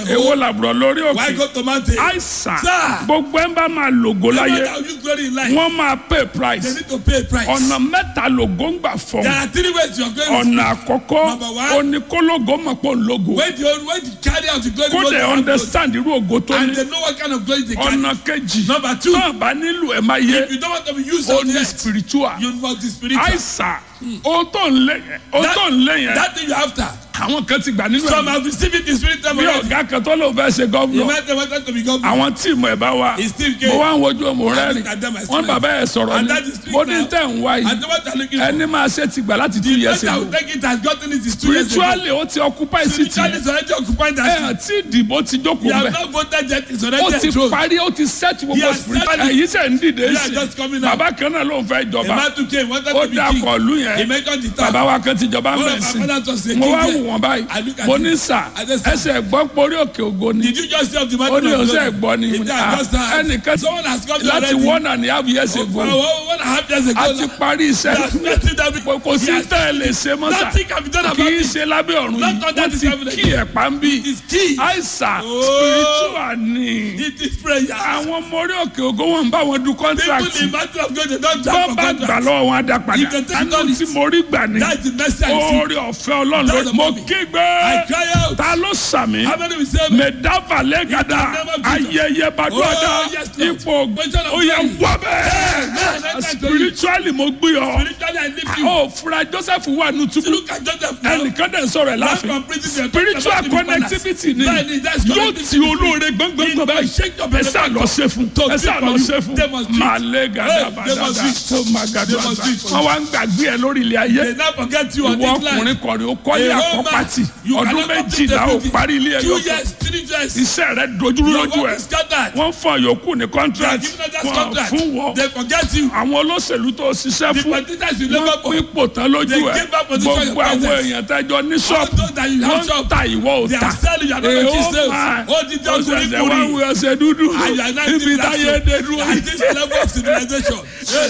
èwo làbúrò lórí Why òkè go to mountain? àìsàn Sir. gbogbo ẹ̀ ń bá máa lògó Everyone láyé that will use glory in life, wọ́n máa pay they price need to pay a price. ọ̀nà mẹ́ta lògó ń gbà fọ́ There are three ways you are going to ọ̀nà àkọ́kọ́ Number one. oníkólógó mọ̀ pé òun lógo when the when the carry out the glory kó goes dẹ̀ to understand irú ògo tó and ní they know what kind of glory they carry. ọ̀nà kejì Number two. náà bá nílò ẹ̀ máa yé If you don't want to be used ó on ní the spiritual you must be spiritual. àìsàn ohun tó ń lé yẹn ohun That- tó ń lé yẹn That thing you after. àwọn kan ti gbà nínú Some ẹ̀ have received it in spirit time bí already. ọ̀gá kan tó lóun fẹ́ ṣe You gọ́vnọ̀ might have wanted to be governor. àwọn tíìmù ẹ̀ bá wa He still came. mo wá ń wojú ọmọ rẹ I rìn look at them, I wọn smile. bàbá ẹ̀ sọ̀rọ̀ And ni that is street mo ní now. tẹ̀ ń wá And yìí the one that looking for. ẹni máa ṣe ti gbà láti two years Yes, I ago will take it has gotten it is two years ago. spiritually ó ti occupy city Spiritually is already occupied ẹ that ẹ̀ seat. tí ìdìbò ti He jókòó has bẹ̀ not voted yet. It's ó already ti enthroned. parí ó ti set He gbogbo has spiritual started- ẹ̀yìn sẹ̀ ń dìde He has sí just coming out. bàbá kan náà ló ń fẹ́ A jọba man too came wanted ó to be dá king. kọlu He yẹn mentioned the town. bàbá wa kan ti jọba One of mẹ́sìn my fathers was a mo king wá there. wù wọ́n I báyìí look at mo him. ní sà I said, sir. ẹsẹ̀ gbọ́ porí òkè ògo ni Did you just see of the man? ó ní ọ̀sẹ̀ gbọ́ ni He mo ní, said, "Ah, I just heard. ẹnìkan Someone has come to láti already. one and a half years For ago one one and a half years ago. a ti now. parí iṣẹ́ He has started every- kò kò sí He has- tẹ́ ẹ lè ṣe mọ́ sà Nothing can be done kì about í it. ṣe lábẹ́ ọ̀run Not yìí under wọ́n this ti heaven. kí ẹ̀pá ń bí It is key. àìsàn Oh. spiritual ni It is prayer. àwọn ọmọ orí òkè ògo wọn ń bá wọn du People contract in battle of God, they don't bọ́ jump for bá gbà contract. lọ́wọ́ wọn á dá padà You can take àánú on it. tí mo rí gbà ní That's the message I see. oore ọ̀fẹ́ ọlọ́run That's ló the mo mommy. kígbe I cry out. ta ló sàmì How many will say amen? mẹdáfà lẹ́gàdà In the name of Jesus. ayẹyẹ bàdúràdà Oh, yes, Lord. ipò Position of ó yẹ glory. wọ́ Amen. bẹ́ẹ̀ Amen. spiritually mo gbé ọ Spiritually, I lift you. ó fura Joseph wà nù túbú Look at Joseph now. ẹnìkan dẹ̀ ń sọ̀rọ̀ ẹ̀ Life láàfin from prison, spiritual about to be connectivity ni Bẹ́ẹ̀ni, that's yóò connectivity. ti olóore gbọ́ngbọ́ngbọ́n báyìí shake your ẹ sá lọ ṣe fún ẹ sá lọ ṣe fún They must do it. màlẹ́ gàdá Hey, they bàdàdà must do it. tó má gàdá They must do it. wọn wá ń gbàgbé ẹ lórí ilé ayé They now forget you on ìwọ this line. ọkùnrin kọrin ó kọ́lé A whole àkọ́pàtì man, you ọdún cannot complete méjìlá ó everything. parí ilé ẹ Two yọkọ years, three years. iṣẹ́ rẹ dojúrú Your lójú work ẹ is scattered. wọ́n fọ yòókù ní They are contract giving us that wọn contract. fún wọn They forget you. àwọn olóṣèlú tó ṣiṣẹ́ The fún politicians you labour wọ́n for. pín ipò tán lójú They ẹ give up position in gbogbo àwọn presence. èèyàn tẹ́jọ ní All ṣọ́ọ̀bù those that you have wọ́n shop. ta ìwọ ò They ta are selling, you are not èèó making sales. máa Ó di jẹ́ ó ọkùnrin ṣẹ̀ṣẹ̀ wá kùnrin. wí ọṣẹ dúdú And you are not ibi even táyé dé dúró At this level of civilization.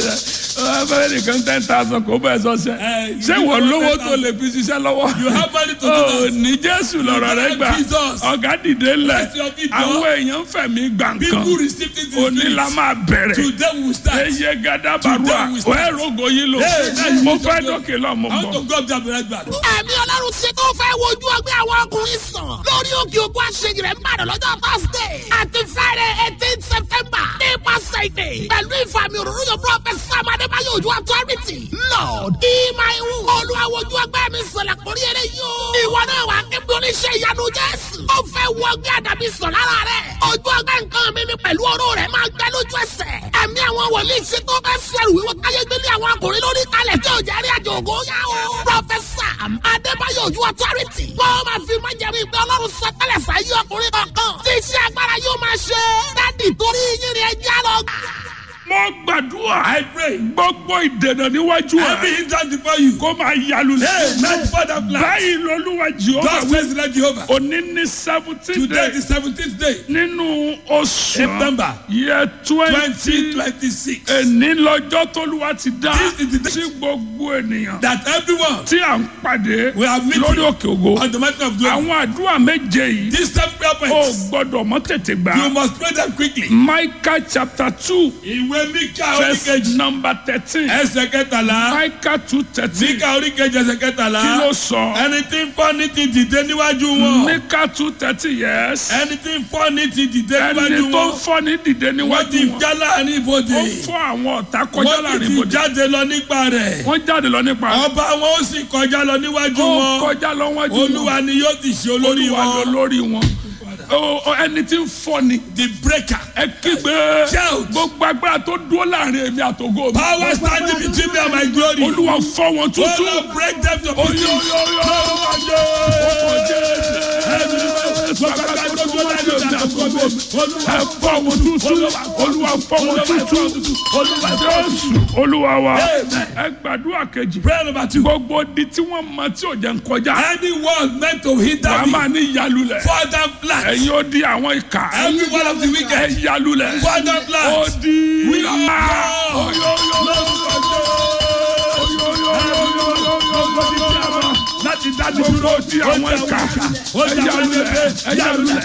abẹ́rẹ́ nìkan ten thousand kò bẹ́ẹ̀ sọ́sẹ̀ Eh, you ṣé give wọ́n them lówó 10,000. tó lè fi ṣiṣẹ́ lọ́wọ́ You have money to do ó that. ní jésù lọ́rọ̀ rẹ gbà Jesus. ọ̀gá dìde lẹ̀ Bless your feet, àwọn Lord. èèyàn ń fẹ̀mí gbà nǹkan People received it in òní la spirit. máa bẹ̀rẹ̀ Today we will start. eye gada barua Today we start. wẹ́ẹ́ rogo yìí lò Hey, that's mo Jesus fẹ́ Lord. dókè lọ mo I want to bọ̀. go up there and be right back. ẹ̀mí ọlọ́run ti tó fẹ́ wojú ọgbẹ́ àwọn ọkùnrin sàn lórí òkè ògùn àṣeyìí rẹ̀ ń bàdàn lọ́jọ́ thursday àti friday eighteen september nípasẹ̀ ìdè pẹ̀lú ìfàmì òróró yóò prọfẹsì amadébáyé ojú authority lord ìmáìwù olùwàwòjú ọgbẹ́ mi sọ̀lá kórí eré yóò ìwọ náà wà kébí oníṣẹ́ ìyanu jésù ó fẹ́ wọ ọgbẹ́ àdàbí sàn lára rẹ̀ ojú ọgbẹ́ nǹkan mi ni pẹ̀lú ọ̀rọ̀ rẹ̀ máa gbẹ lójú ẹsẹ̀ ẹ̀mí àwọn wòlíì ṣe tó fẹ́ fẹ́rù wíwọ́ káyé gbélé àwọn ọkùnrin lórí kalẹ̀ tí ò jẹ́rí àjò ògo yá o. Prọfẹ̀sà Adébáyọ̀ Ojú Authority. Wọ́n máa fi máa jẹ̀mú ìgbẹ́ Ọlọ́run sọ tẹ́lẹ̀ sáyé ọkùnrin kankan. Tí iṣẹ́ agbára yóò máa ṣe. Dádì torí yín ni ẹja lọ gbà. mo gbàdúrà I pray. gbogbo ìdènà níwájú Every ẹ hindrance before you. kó máa yalu Hey, lẹ not for that plan. báyìí lolúwa jehova God wí says let Jehovah. òní ní seventeen Today day the seventeenth day. nínú oṣù September. yẹ Twenty twenty twenty six. èní lọ́jọ́ tólúwa ti dá This is the day sí gbogbo ènìyàn that everyone tí à ń pàdé We are meeting lórí òkè ògo on the mountain of glory. àwọn àdúrà méje yìí These seven prayer ó points. gbọ́dọ̀ mọ́ tètè gbà You must pray them quickly. Micah chapter two Ìwé Míkà verse oríkejì. number thirteen Ẹsẹ̀ kẹtàlá. Micah two thirteen Míkà oríkejì ẹsẹ̀ kí kẹtàlá. ló sọ Ẹni tí ń fọ́ ní ti dìde níwájú wọn. Micah two thirteen yes Ẹni tí ń fọ́ ní ti dìde níwájú ẹni tó ń wọn. fọ́ ní dìde Wọ́n níwájú ti wọn já láàrin ibodè. ó fọ́ àwọn ọ̀tá kọjá Wọ́n láàrin ti ibodè jáde lọ nípa rẹ̀. wọ́n jáde lọ nípa Ọba wọn ó sì kọjá lọ níwájú ó wọn. kọjá lọ wájú wọn Olúwa ni yóò ti ṣe olórí olúwa lọ wọn. lórí wọn Ó- ó, ẹni tí ń fọ́ ni The breaker. ẹ kígbe Shout. gbogbo agbára tó dúró láàrin èmi àtògo mi Power standing between me and my glory. olúwa fọ́ wọn Oh tútù Lord, break them to Oyo, pieces. oyo, oyo, ọkọ̀ Jésù. Agbára tó dúró láàrin èmi àtògo mi. ẹ fọ́ wọn tútù olúwa fọ́ wọn tútù jésù olúwa wa ẹ gbàdúrà kejì Prayer number two. gbogbo di tí wọ́n mọ tí ò jẹ́ ń kọjá Anyone meant to hinder wàá me, máa ní yalulẹ̀ Father flat. ẹ̀yin ó di àwọn ìka Every one of the ẹ wicked, yalulẹ̀ Father ó flat. di We are Ah! God. Oyo, oyo, Láti dájú gbogbo di àwọn ìka ẹ yalulẹ̀ ẹ yalulẹ̀